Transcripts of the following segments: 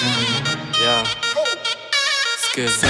Yeah. Skiza.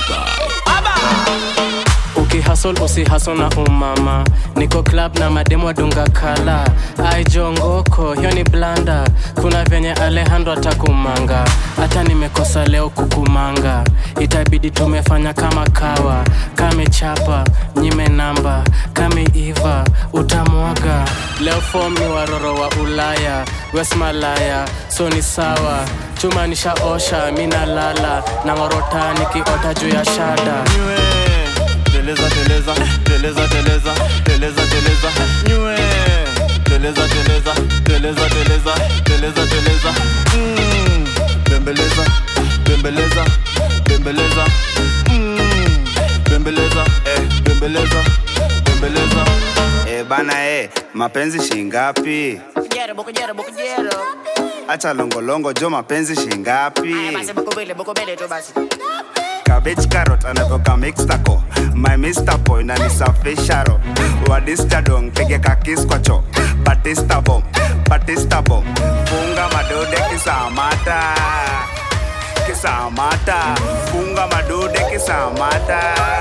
ukihasol usihasol na umama niko club na mademu adunga kala aijongoko hiyo ni blanda kuna venye alejandro atakumanga hata nimekosa leo kukumanga itabidi tumefanya kama kawa kamechapa nyime namba kameiva utamwaga leo fom ni waroro wa ulaya wesmalaya so ni sawa chuma nishaosha minalala na ngorota nikiota juu ya shada Nywe. Teleza, teleza, teleza, teleza, teleza, teleza, nywe. Teleza, teleza, teleza, teleza, teleza, teleza. Mm. Bembeleza, bembeleza, bembeleza. Mm. Bembeleza, eh, bembeleza, bembeleza. Eh bana eh, mapenzi shingapi? Bukujero, bukujero, bukujero. Acha longolongo jo mapenzi shingapi? Aya basi bukubele, bukubele tu basi. Cabbage carrot anatoka mixtaco My Mr. Boy na nisafisha ro Wadista dong pige kakis kwa cho Batista bomb, Batista bomb Funga madude kisamata Kisamata Funga madude kisamata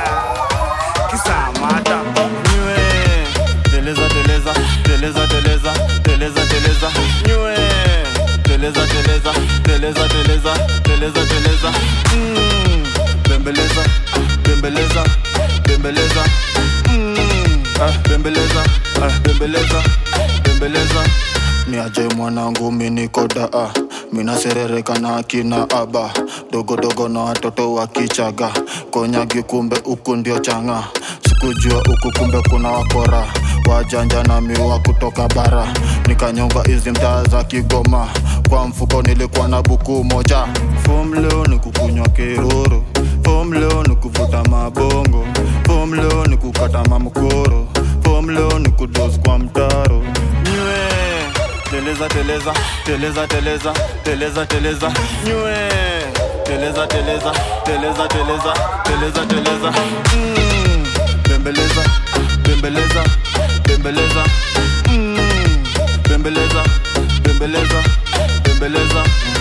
Kisamata Nywe. Teleza, teleza, teleza, teleza, teleza, teleza, nywe. Teleza, teleza, teleza, teleza, teleza, teleza. Mm. Bembeleza, bembeleza, bembeleza. Mm. Ah, bembeleza, ah, bembeleza, bembeleza. ni aje mwanangu minikoda ah. minaserereka na akina aba dogodogo na watoto wa kichaga konyagi kumbe huku ndio changa sikujua huku kumbe kuna wakora wajanja na miwa kutoka bara nikanyonga hizi mtaa za kigoma kwa mfuko nilikuwa na buku moja fom leo ni kukunywa kiruru fom leo ni kuvuta mabongo fom leo ni kukata mamkoro fom leo ni kudos kwa mtaro Nywe. Teleza, teleza, teleza, teleza, teleza, teleza, nywe. Teleza, teleza, teleza, teleza, teleza, teleza. Mm. Bembeleza, bembeleza, bembeleza. Mm. Bembeleza, bembeleza, bembeleza.